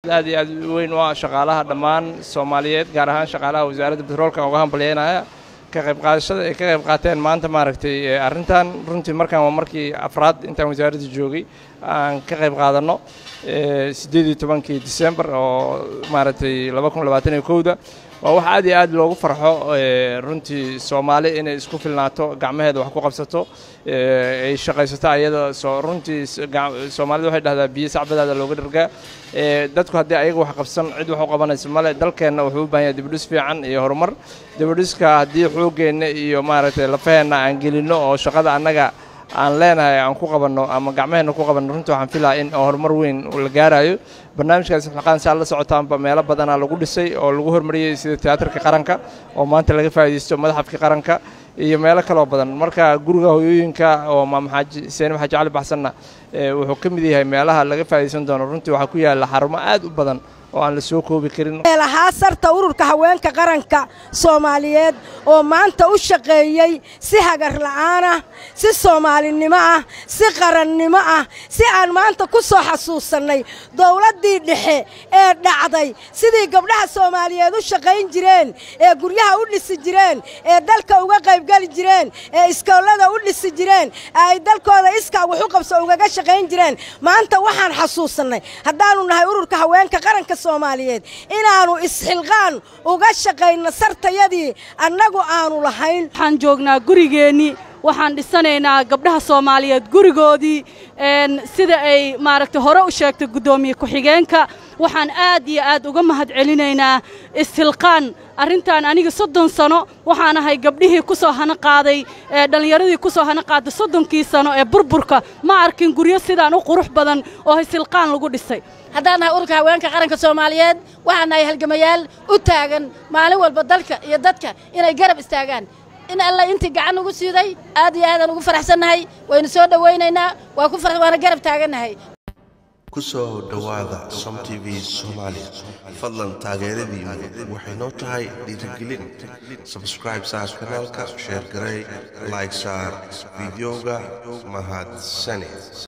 aad iyo aad weyn u ah shaqaalaha dhammaan soomaaliyeed gaar ahaan shaqaalaha wasaaradda betroolka uga hambalyeynaya ka qayb qaadashada ay ka qayb qaateen maanta maaragtay arrintan runtii markaan waa markii afraad intaan wasaaradda joogay aan ka qayb qaadanno siddeed iyo tobankii disembar oo maaragtay laba kun labaatan iyo kowda waa wax aad iyo aad loogu farxo runtii soomaali inay isku filnaato gacmaheeda wax ku qabsato ay shaqaysato ayada soo runtii soomaalida waxay dhahdaa biyo sacbadaada looga dhargaa dadku haddii ayaga wax qabsan cid wax u qabanaysa male dalkeenna wuxuu u baahan yahay dibadhis fiican iyo horumar dibadhiska haddii xoogeenna iyo maaragtay lafaheenna aan gelinno oo shaqada annaga aan leenahay aan ku qabanno ama gacmaheenna ku qabanno runtii waxaan filaa in horumar weyn la gaarayo barnaamijkaas xilqaan saa la socotaanba meelo badanaa lagu dhisay oo lagu hormariyey sida tiyaatarka qaranka oo maanta laga faa'iidaysto madaxafka qaranka iyo meelo kaloo badan marka guriga hoyooyinka oo maam xaaji seenib xaaji cali baxsanna wuxuu ka mid yahay meelaha laga faa'iidaysan doono runtii waxaa ku yaalla xarumo aad u badan oo aan la soo koobi karin lahaa sarta ururka haweenka qaranka soomaaliyeed oo maanta u shaqeeyey si hagar la'aan ah si soomaalinimo ah si qarannimo ah si aan maanta ku soo xasuusannay dowladdii dhexe ee dhacday sidii gabdhaha soomaaliyeed u shaqayn jireen ee guryaha u dhisi jireen ee dalka uga qaybgeli jireen ee iskoollada u dhisi jireen ee ay dalkooda iskaa wax u qabso ugaga shaqayn jireen maanta waxaan xasuusannay haddaannu nahay ururka haweenka qaranka soomaaliyeed inaannu isxilqaan uga shaqayno sartayadii annagu aanu lahayn waxaan joognaa gurigeennii waxaan dhisanaynaa gabdhaha soomaaliyeed gurigoodii sida ay maaragtay hore u sheegtay guddoomiye ku-xigeenka waxaan aad iyo aad uga mahad celinaynaa ishilqaan arrintan aniga soddon sano waxaan ahay gabdhihii ku soo hana qaaday dhallinyaradii ku soo hana qaaday soddonkii sano ee burburka ma arkin guryo sidaan u qurux badan oo ishilqaan lagu dhisay haddaan nahay ururka haweenka qaranka soomaaliyeed waxaan nahay halgamayaal u taagan maalin walba dalka iyo dadka inay garab istaagaan in alla intii gacan ugu siiday aad iyo aadaan ugu faraxsannahay waynu soo dhowaynaynaa waa ku waana garab taagannahay ku soo dhowaada som t v soomaaliya fadlan taageeradiinu waxay noo tahay dhiirigelin sabscribe saar kanaalka sheer garey like saar fideoga mahadsane